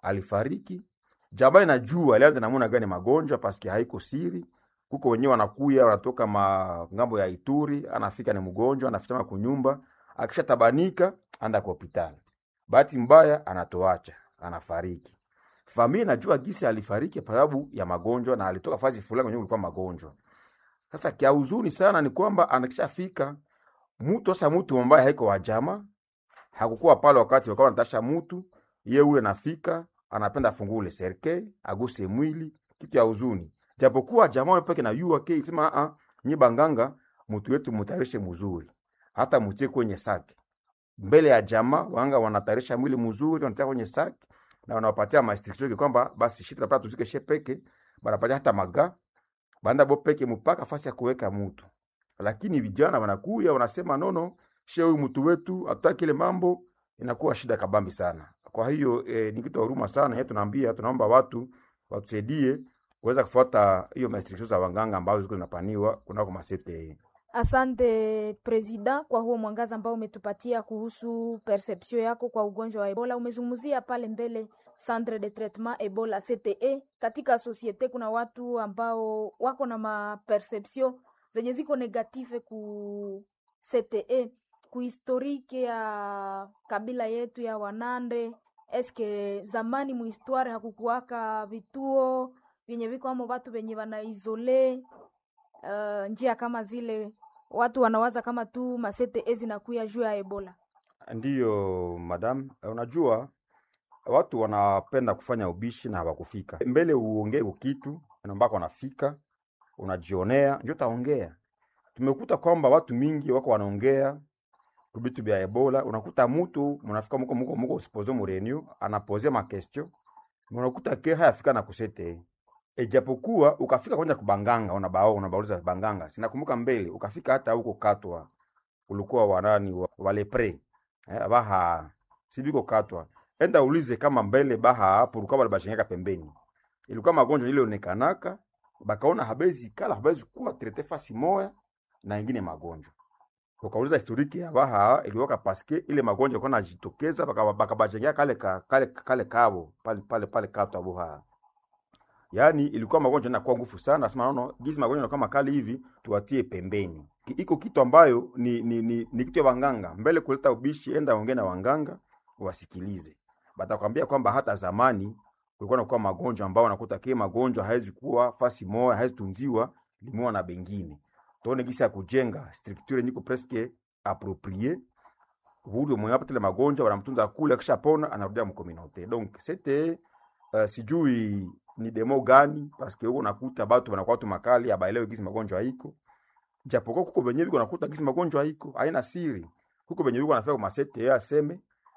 alifariki. Jamaa inajua alianza namuna gani magonjwa paske haiko siri. Kuko wenyewe wanakuya wanatoka ma ngambo ya Ituri, anafika ni mgonjwa, anafitama kunyumba, akisha tabanika anda kwa hospitali. Bahati mbaya anatoacha, anafariki. Familia inajua gisi alifariki kwa sababu ya magonjwa na alitoka fazi fulani kwenye kulikuwa magonjwa. Sasa kia huzuni sana ni kwamba anakishafika mtu sasa, mtu ambaye haiko wa jamaa hakukuwa pale wakati wakawa wanatasha mtu ye ule nafika anapenda afungule serke aguse mwili, kitu ya huzuni. Japokuwa jamaa peke na yua ke sema a nyi banganga mtu wetu mutarishe mzuri, hata mtie kwenye saki mbele ya jamaa. Wanga wanatarisha mwili mzuri, wanatia kwenye saki na wanawapatia mastriction kwamba basi shita napata tuzike she peke, banapatia hata maga banda bo peke mpaka fasi ya kuweka mtu. Lakini vijana wanakuya wanasema nono, she huyu mtu wetu ataki ile mambo, inakuwa shida kabambi sana. Kwa hiyo eh, ni kitu ya huruma sana yetu, tunaambia tunaomba watu watusaidie kuweza kufuata hiyo restrictions za waganga ambazo ziko zinapaniwa kunako masete. Asante Presida kwa huo mwangaza ambao umetupatia kuhusu perception yako kwa ugonjwa wa Ebola. Umezungumzia pale mbele centre de traitement Ebola CTE. Katika societe kuna watu ambao wako na maperception zenye ziko negative ku CTE, ku historike ya kabila yetu ya Wanande. Eske zamani muhistware hakukuwaka vituo vyenye viko amo watu venye wanaizole uh, njia kama zile watu wanawaza kama tu masete zinakuya juu ya Ebola. Ndiyo madam, unajua watu wanapenda kufanya ubishi na hawakufika mbele. Uongee kitu ambako wanafika, unajionea ndio taongea. Tumekuta kwamba watu mingi wako wanaongea kubitu bya Ebola. Unakuta mutu munafika muko muko muko usipoze mu reunion anapoze ma question, unakuta ke hayafika na kusete Ejapokuwa ukafika kwenda kubanganga unabao unabauliza banganga. Sinakumbuka mbele ukafika hata huko katwa ulikuwa wanani wa, wale pre eh, baha sibiko katwa. Enda ulize kama mbele baha hapo ulikuwa wale bashengeka pembeni. Ilikuwa magonjwa ile onekanaka bakaona habezi kala habezi kuwa trete fasi moya na ingine magonjwa. Ukauliza historiki ya baha iliwaka paske ile magonjwa kwa najitokeza baka bakabashengeka kale ka, kale kale kabo pale pale pale katwa buha. Yaani ilikuwa magonjwa yanakuwa nguvu sana, nasema naona jinsi magonjwa yanakuwa makali hivi, tuwatie pembeni. Iko kitu ambayo ni ni, ni, ni kitu ya wanganga. Mbele kuleta ubishi, enda ongea na wanganga wasikilize. Batakwambia kwamba hata zamani kulikuwa na kuwa magonjwa ambao nakuta kile magonjwa haiwezi kuwa fasi moja, haiwezi tunziwa limoa na bengine. Tuone gisi ya kujenga structure niko presque approprié. Huyo mwenye hapa tele magonjwa wanamtunza kule, akishapona anarudia mkominote. Donc c'était uh, sijui ni demo gani paske huko nakuta batu wanakuwa tu makali abaelewe gisi magonjwa haiko, japokuwa kuko benye biko nakuta gisi magonjwa haiko, haina siri. Kuko benye biko nafika kwa masete ya aseme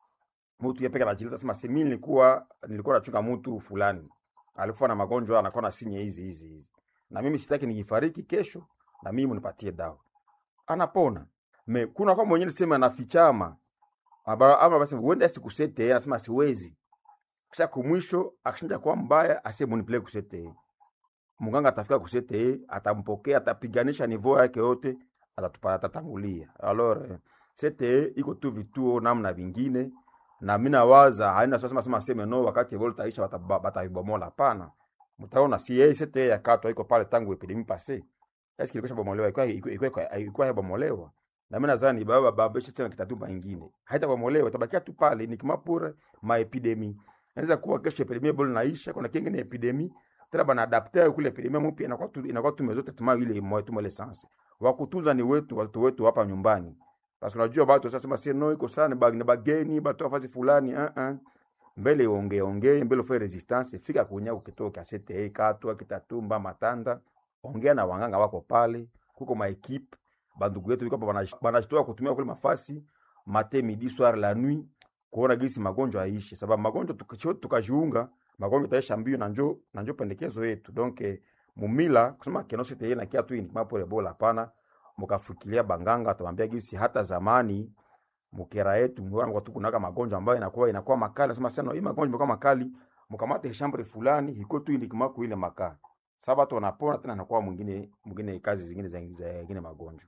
mtu yepeka anajileta sema semi nilikuwa nilikuwa nachunga mtu fulani alikuwa na magonjwa anakuwa na sinye hizi hizi hizi, na mimi sitaki nikifariki kesho na mimi munipatie dawa, anapona. Me kuna kwa mwenyewe sema anafichama ama basi uende sikusete, anasema siwezi kisha kumwisho akishinda kwa mbaya asie munipeleke kusete. Muganga atafika kusete, atampokea, atapiganisha nivo yake yote, atatupata atatangulia. Alors sete iko tu vituo namna vingine, na mimi nawaza haina sasa sema sema sema no, wakati vol taisha batavibomola. Hapana, mtaona si yeye sete ya kato iko pale tangu epidemie passé. Est-ce qu'il bomolewa iko iko iko iko bomolewa na mimi nadhani baba baba tena kitatumba ingine haitabomolewa, itabakia tu pale ni kama pure ma epidemie Inaweza kuwa kesho epidemia bado naisha, kuna kingine epidemia tena bana adapter kule epidemia mpya inakuwa tu inakuwa tu mezote tuma ile moyo tu mole sense. Wa kutunza ni wetu watoto wetu hapa nyumbani. Basi unajua watu sasa sema si no iko sana bag ni bageni batu afazi fulani uh -uh. Mbele ongee ongee mbele ufanye resistance fika kunya ukitoka sete katwa kitatumba matanda ongea na wanganga wako pale kuko ma equipe bandugu yetu biko hapa banashitoa kutumia kule mafasi matin midi soir la nuit kuona gisi magonjwa aishi, sababu magonjwa tukajiunga magonjwa taisha mbio na njo na njo pendekezo yetu. Donc mumila kusema kenose teye na kia tu ni kama pole bola, hapana. Mkafikiria banganga atamwambia gisi hata zamani mukera yetu mwana kwa tukunaka magonjwa ambayo inakuwa inakuwa makali, nasema sana hii magonjwa imekuwa makali, mkamate shambre fulani hiko tu ni kama kuile makaa saba tu wanapona tena, nakuwa mwingine mwingine kazi zingine za zingine magonjwa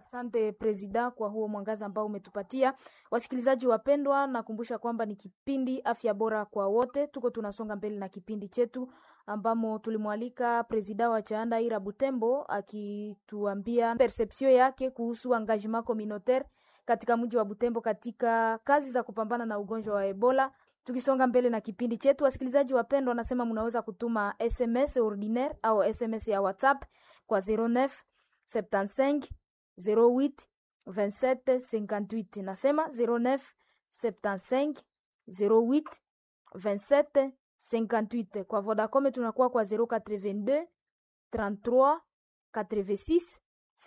Asante Presida kwa huo mwangaza ambao umetupatia. Wasikilizaji wapendwa, nakumbusha kwamba ni kipindi afya bora kwa wote. Tuko tunasonga mbele na kipindi chetu ambamo tulimwalika Presida wa Chaanda Ira Butembo akituambia perception yake kuhusu engagement communautaire katika mji wa Butembo katika kazi za kupambana na ugonjwa wa Ebola. Tukisonga mbele na kipindi chetu, wasikilizaji wapendwa, wanasema mnaweza kutuma SMS ordinaire au SMS ya WhatsApp kwa 09 75 08 27 58. Nasema 09 75 08 27 58. Kwa Vodacom tunakuwa kwa 082 33 86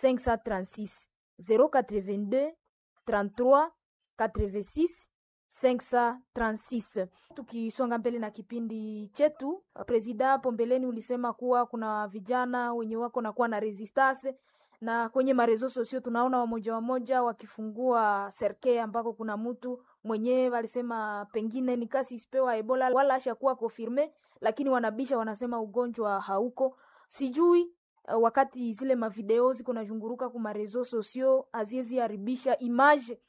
536 082 33 86 536. Tukisonga mbele na kipindi chetu, presida, hapo mbeleni ulisema kuwa kuna vijana wenye wako na kuwa na resistance na kwenye marezo sosio tunaona wamoja wamoja wakifungua serke ambako kuna mtu mwenyewe walisema pengine ni kasi isipewa Ebola wala ashakuwa confirme, lakini wanabisha wanasema ugonjwa hauko. Sijui uh, wakati zile mavideo ziko nazunguruka ku marezo sosio aziezi haribisha image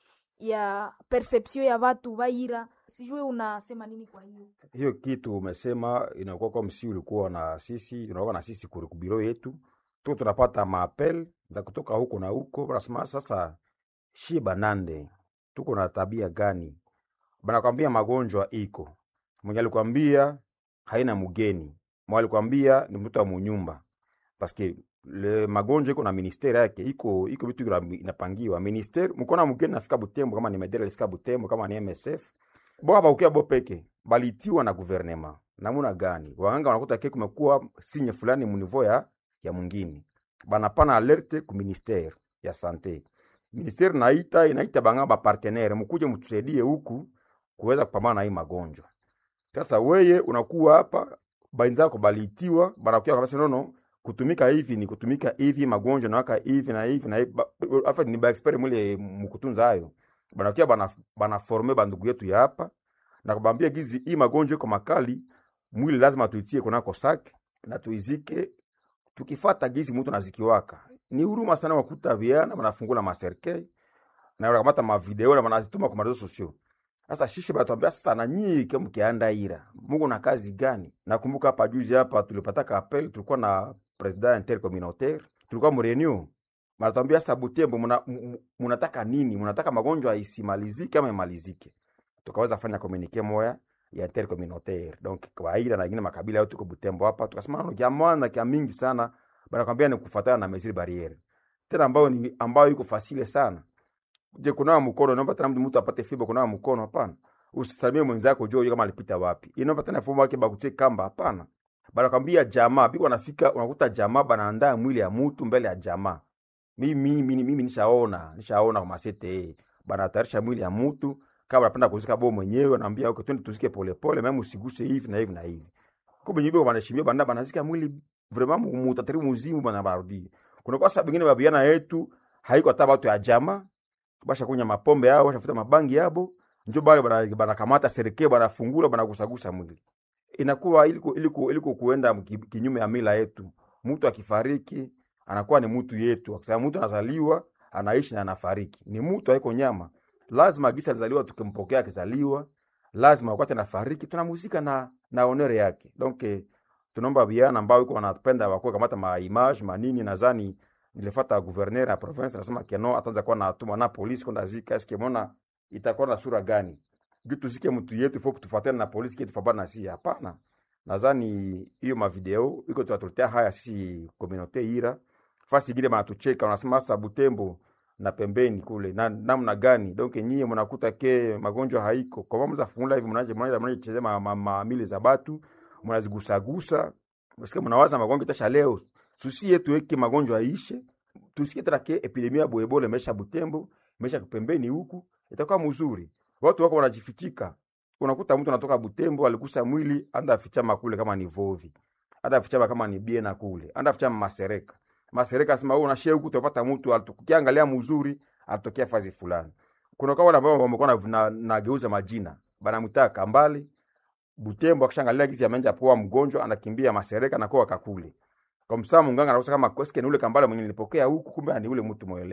ya perception ya watu baira. Sijui unasema nini kwa hiyo? hiyo kitu umesema inakuwa kwa msi ulikuwa na sisi unakuwa na sisi kurikubiro yetu tu tunapata maapel za kutoka huko na huko, banasema sasa shie banande tuko na tabia gani? Banakwambia magonjwa iko, mwenye alikwambia haina mgeni, mwenye alikwambia ni mtu wa munyumba, paske le magonjwa iko na ministeri yake, iko iko vitu ina- inapangiwa ministeri. Mkona mgeni nafika Butembo, kama ni Medela alifika Butembo, kama ni MSF bo baukia bo peke balitiwa na guvernema namuna gani? Waganga wanakuta ke kumekuwa sinye fulani munivo ya ya mwingine, banapana alerte ku ministere ya sante. Ministeri naita inaita banga ba partenaire, mkuje mtusaidie huku kuweza kupambana na hii magonjwa. Sasa weye unakuwa hapa, bainzako balitiwa banakuya kabisa, nono kutumika hivi ni kutumika hivi, magonjwa nawaka hivi na hivi na hivi, Ba- afa ni ba expert mule mkutunza hayo, banakuya bana bana forme bandugu yetu ya hapa na kubambia gizi hii magonjwa iko makali, mwili lazima tuitie kunako sake na tuizike tukifata gizi mtu nazikiwaka. Ni huruma sana wakuta viana wanafungula maserke na wanakamata mavideo na wanazituma kwa marezo sosio. Sasa shishi banatuambia sasa, na nyinyi kama mkianda ira Mungu na kazi gani? Nakumbuka hapa juzi hapa tulipataka appel, tulikuwa na president intercommunautaire, tulikuwa mu reunion Banatuambia sasa, Butembo muna- mu- mu- munataka nini? Munataka magonjwa isimalizike ama imalizike? Tukaweza fanya communique moya ya intercommunautaire donc kwa ila na ingine makabila yote kwa Butembo hapa, tukasema no kia mwana kia mingi sana, banakwambia ni kufuatana na mesure barriere tena ambayo ni ambayo iko fasile sana. Je, kunawa mkono naomba tena mtu apate fibo kunawa mkono? Hapana. Usisalimie mwenzako jua kama alipita wapi. Inaomba tena fomu yake bakutie kamba? Hapana. Banakwambia jamaa biko wanafika, unakuta jamaa banaandaa mwili ya mtu mbele ya jamaa. Mimi mimi mimi nishaona, nishaona kwa masete banatayarisha mwili ya mtu kama anapenda kuzika bo mwenyewe, anaambia okay, twende tuzike polepole, mimi usiguse hivi na hivi na hivi. Kumbe nyibo banashimia banda banazika mwili vraiment mutatari muzimu bana barudi. Kuna kwa sababu bengine babiana yetu haiko hata watu ya jamaa basha kunya mapombe yao bashafuta mabangi yabo njo bale bana banakamata serikali banafungula banagusagusa mwili inakuwa iliko iliko iliko kuenda mki- kinyume ya mila yetu. Mtu akifariki anakuwa ni mtu yetu, akisema mtu anazaliwa anaishi na anafariki, ni mtu haiko nyama. Lazima gisa alizaliwa, tukimpokea akizaliwa, lazima wakati anafariki tunamuzika na na honore yake. Donc eh, tunaomba vijana ambao iko wanapenda wakuwa kamata ma image manini, nadhani nilifata gouverneur ya province anasema keno ataanza kuwa na atuma na polisi kwenda zika, eske mona itakuwa na sura gani? juu tuzike mtu yetu fo tufuatane na polisi kitu fabana si hapana. Nadhani hiyo mavideo iko tunatuletea haya sisi communauté ira fasi ingine banatucheka wanasema sasa Butembo na pembeni kule na namna gani donc nyie mnakuta ke magonjwa haiko kwa maana mnafungula hivi mnaje mnaje mnaje chezea ma, ma, ma mili za batu mnazigusagusa msikie mnawaza magonjwa tasha leo susi yetu eke magonjwa aishe tusikie tena ke epidemia ya Ebola imesha Butembo imesha pembeni huku itakuwa mzuri watu wako wanajifichika. Unakuta mtu anatoka Butembo alikusa mwili anda afichama kule kama ni Vovi, anda afichama kama ni Biena kule, anda afichama Masereka. Masereka asema wewe unashia huku utapata mtu alitukiangalia mzuri alitokea fazi fulani. Kuna kwa wale ambao wamekuwa na, na, na geuza majina. Banamtaka Kambale Butembo akishangalia gisi amenja poa mgonjwa anakimbia Masereka na kwa kakule. Kwa msaa munganga anakosa kama koske ni ule Kambale mwenye nilipokea huku kumbe ni ule mtu mwele.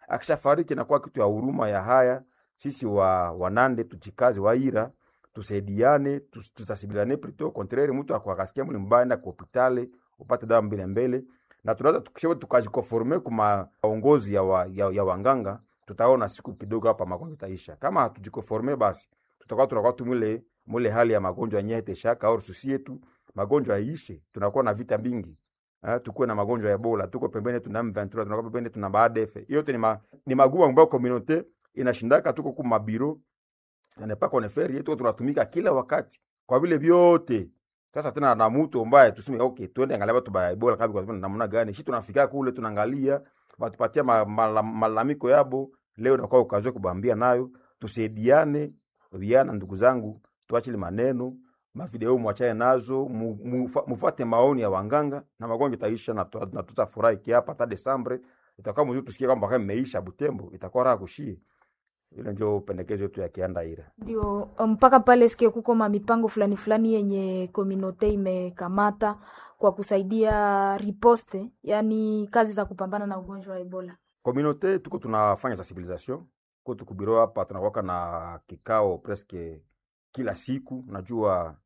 akishafariki inakuwa kitu ya huruma ya haya sisi wa wanande tujikaze waira tusaidiane tus- tusasibilane plutôt contraire mtu ako- akasikia mwili mbaya enda ku hospitali upate dawa mbele mbele na tunaweza tukishawe tukajikonforme kuma maongozi ya, wa, ya, ya wanganga tutaona siku kidogo hapa magonjwa itaisha kama hatujikonforme basi tutakuwa tunakuwa tu mwile mwile hali ya magonjwa yenyewe teshaka au susi yetu magonjwa yaishe tunakuwa na vita mingi Eh, tukuwe na magonjwa ya Ebola, tuko pembeni tuna M23, tunakuwa pembeni tuna BADF. Hiyo yote ni, ma, ni magumu ambayo community inashindaka, tuko ku mabiro na pas qu'on fait rien, tuko tunatumika kila wakati kwa vile vyote. Sasa tena na mtu ambaye tuseme okay, twende angalia watu ba Ebola kabi kwa namna gani, shi tunafika kule tunaangalia watupatia ma- mala- malalamiko yabo. Leo nakuwa ukazoe kubambia nayo, tusaidiane viana, ndugu zangu, tuachile maneno mavideo mwachane nazo, mu- mufa- mufuate maoni ya wanganga na magonjwa itaisha, na tu- na tutafurahi kiapa hata Desembre itakuwa mzuri, tusikie kwamba kama imeisha Butembo, itakuwa raha kushie. Ile ndio pendekezo yetu ya Kiandaira. ndio mpaka pale sikie kuko ma mipango fulani fulani yenye kominote imekamata kwa kusaidia riposte, yani kazi za kupambana na ugonjwa wa Ebola. Communauté tuko tunafanya sensibilisation ko tukubiro hapa, tunakuwaka na kikao presque kila siku. Najua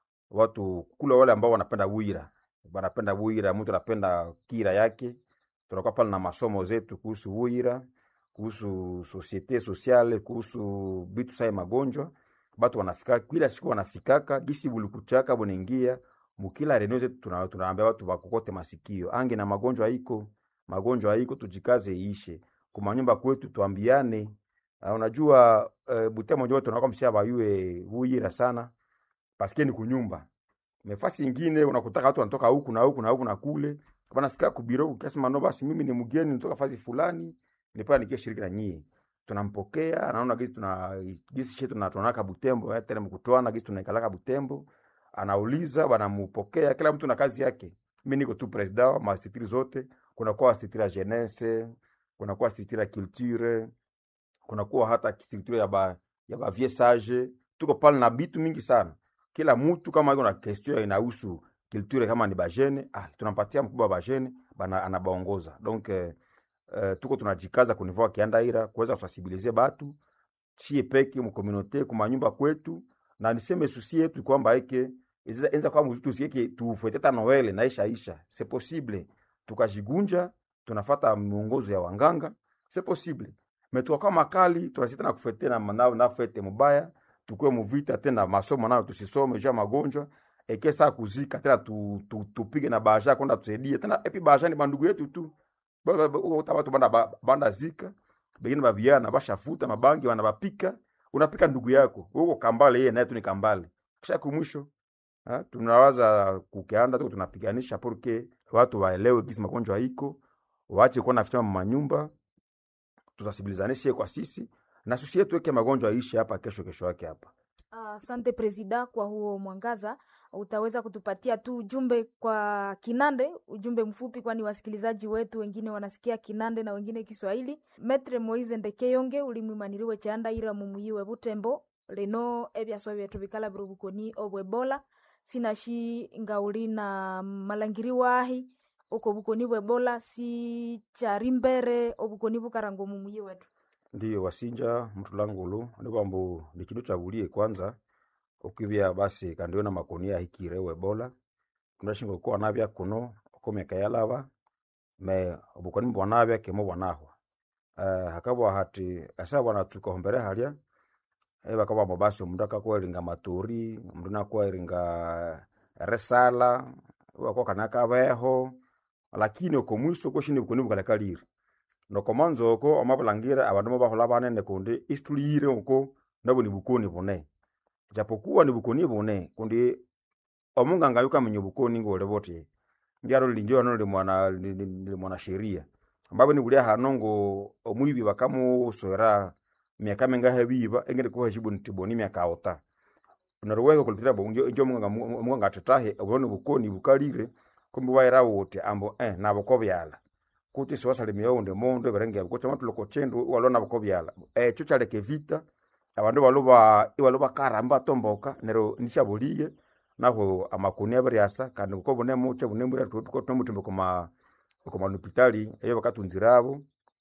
watu kule wale ambao wanapenda bwira, wanapenda bwira, mtu anapenda kira yake. Tunakuwa pale na masomo zetu kuhusu bwira, kuhusu societe sociale, kuhusu bitu sai magonjwa. Batu wanafika kila siku, wanafikaka gisi bulikuchaka bunaingia mukila reneo zetu, tuna- tunaambia watu bakokote masikio, ange na magonjwa iko magonjwa haiko, tujikaze iishe kumanyumba kwetu, tuambiane. Uh, unajua uh, Butembo njo tunakuwa msia bayue huyira sana paske ni kunyumba mefasi ingine unakutaka watu wanatoka huku na huku na huku na kule, wanafika kubiro ukasema no, basi mimi ni mgeni nitoka fasi fulani, nipa nikie shiriki na nyie, tunampokea anaona gisi tuna gisi shetu tunatonaka Butembo, eh, tena mkutwana gisi tunaikalaka Butembo, anauliza wanamupokea, kila mtu na kazi yake. Mimi niko tu president wa mastitiri zote, kunakuwa stitiri ya jeunesse, kunakuwa stitiri ya culture, kunakuwa hata stitiri ya ba ya ba vieux sage, tuko pale na bitu mingi sana kila mtu kama iko na question inahusu culture kama ni bajene ah, tunampatia mkubwa wa bajene bana anabaongoza donc eh, eh, tuko tunajikaza kunivua kiandaira kuweza kusensibiliser batu chie peke mu communauté kuma nyumba kwetu, na niseme susi yetu kwamba eke iza- enza kwa mzutu sieke tufuete ta Noel na isha isha, c'est possible tukajigunja, tunafata miongozo ya wanganga, c'est possible mais tukakuwa makali tunasita na kufete na na, na fete mubaya tukue muvita tena masomo nayo tusisome juu ya magonjwa eke saa kuzika tena tu, tu, tupige na baja kwenda tusaidie tena epi baja ni bandugu yetu tu Ba- ba- ba- uta watu banda, ba- banda zika bengine babiana bashafuta mabangi wanabapika unapika ndugu yako huko kambale yeye naye tu ni kambale kisha kumwisho ha, tunawaza kukeanda tuko tunapiganisha porque watu waelewe kisi magonjwa iko waache kuwa naficha manyumba tusasibilizanishe kwa sisi na sisi yetu weke magonjwa aishi hapa kesho kesho yake hapa Asante Presida kwa huo mwangaza. Utaweza kutupatia tu ujumbe kwa Kinande, ujumbe mfupi, kwani wasikilizaji wetu wengine wanasikia Kinande na wengine Kiswahili. Metre Moise Ndekeyonge ulimwimaniriwe chanda ira mumuyiwe Butembo leno ebyaswa byetu bikala birubukoni obwebola sinashi ngauli na malangiri wahi uko bukoni bwebola si chari mbere obukoni bukarango mumuyi wetu ndiyo wasinja mtu langulu ni kwambu ni kindu chagulie kwanza ukivya basi kandiona makonia hikire webola kundashinga kuwa navya kuno komeka yalava me obukoni mbwanavya kemo bwanahwa uh, hakabwa hati asa bwana tukahombere halya e bakabwamo basi omundu akakweringa maturi omundu nakweringa resala wako kanakabeho lakini okomwiso koshini bukoni bukalekalire nokomanza oko amabulangira abandu mobahola banene kundi isituliyire oko nabo ni bukoni bune japokuwa ni bukoni bune kundi omunganga yukamenya obukoni ngole bote ndyalo linjo hano li mwana li- li- li mwana sheria ambapo ni kulia hano ngo omwibi bakamuswera miaka mingahe biba engene ko heshibu ntiboni miaka ota naruweho kulitira bo njo njo munganga munganga atatahe obone bukoni bukalire kumbi waira wote ambo eh nabo ko byala kuti siwasalimia unde mondo eberenge kuti amatu loko chendu walona bako byala eh cho chaleke vita abandu baloba ibaloba karamba tomboka nero nishabuliye naho amakuni abaryasa kandi uko bone muche bune muri tuko tumutimbe kuma kuma hospitali eyo bakatunzirabo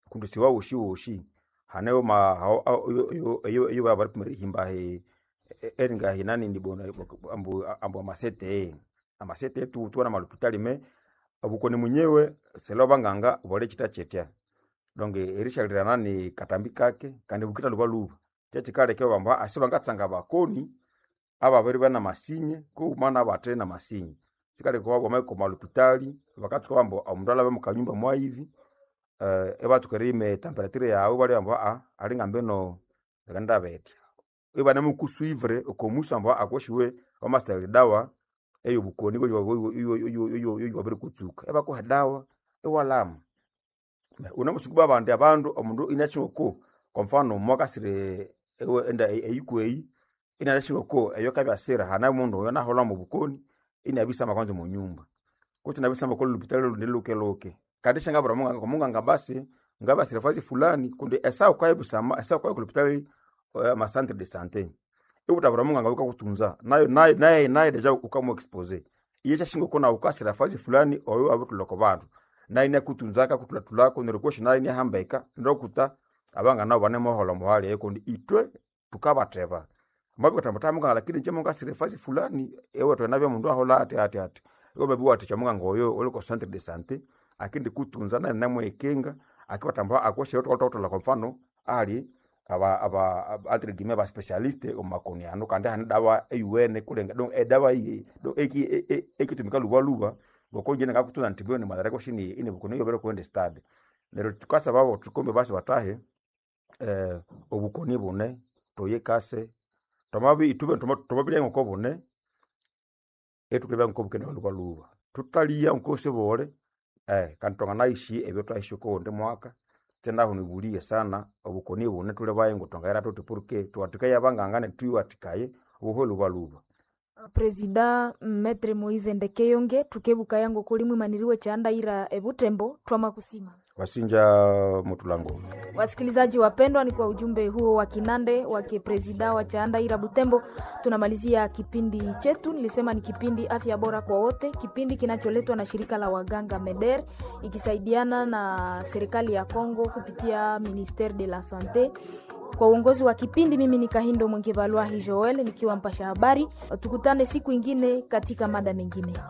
kundu siwa woshi woshi haneyo ma hao- hao- iyo- iyo- iyo iyo baba pimere himba he eringa hinani ndibona ambu ambu amasete amasete tu tu na malupitali me obukoni munyewe selo banganga bole chita chetya donc erishalira nani katambi kake kandi bukita luba luba kyekikale kyo bamba asiba ngatsanga bakoni aba bari bana masinye ko mana bate na masinye sikale ko baba ko malupitali bakatsuka bambo omundu alabe mukanyumba mwa hivi eh ebatukere temperature yawe bali bambo a ali ngambe no ganda bete ibana mukusuivre okomusa ambo akoshiwe omaster dawa eyo bukoni ko yo yo yo yo yo babiri kutsuka eba ko dawa ewalamu unamusukuba abandi abandu omundu inachoko kwa mfano mwakasire ewe enda eyikweyi inalashiroko eyo kabyasira hana mundu oyo nahola mu bukoni inabisamba kwanza mu nyumba kuti nabisamba ko lupitalo ndiluke loke kandi shanga bra munga munga ngabasi ngabasire fazi fulani kundi esa kwa ibusama esa kwa lupitalo ma centre de santé ikuta bra munga ngabika kutunza nayo nayo nayo nayo deja ukamu expose iye chashingo kona ukasira fazi fulani oyo abutuloko bantu naine kutunzaka kutulatulako nerikoshi naine hambeka ndokuta abanga nabo bane mohola muhali ekundi itwe tukabateba mabikota mutamunga lakini nje munga sirefasi fulani ewe twena bya mundu ahola ati ati ati iko bebi wati chamunga ngoyo ole ko centre de santé akindi kutunza na namwe ekenga akibatamba akweshe yoto toto la kwa mfano ali aba aba aba- entre guillemets ba specialiste o makoni ano kandi hani dawa eyuene kulenga donc e dawa iyi donc eki e- e- ekitumika luba luba bokonje nga kutuna ntibyo ni madara ko shini ine bukono yo bero kwende stade lero tukasa babo tukombe basi batahe eh obukoni bune toyekase tomabi itube tomabili ngoko bune etukebe ngoko bukene luba luba tutalia ngoko sebole eh kantonga naishi ebyo twaishi ko ndi mwaka tena hunibulie sana obukoni bune tule baye ngotonga era tote porque tuatikaye abangangane tuyu atikaye uho luba luba presida metre moise ndekeyonge tukebuka yango kuli mwimaniriwe chandaira ebutembo twama kusima wasinja mutulango Wasikilizaji wapendwa, ni kwa ujumbe huo wa kinande wa kipresida wa Chaandaira Butembo tunamalizia kipindi chetu. Nilisema ni kipindi afya bora kwa wote, kipindi kinacholetwa na shirika la waganga MEDER ikisaidiana na serikali ya Kongo kupitia Ministere de la Sante. Kwa uongozi wa kipindi, mimi ni Kahindo Mwengevalwahi Joel nikiwa mpasha habari. Tukutane siku ingine katika mada mengine.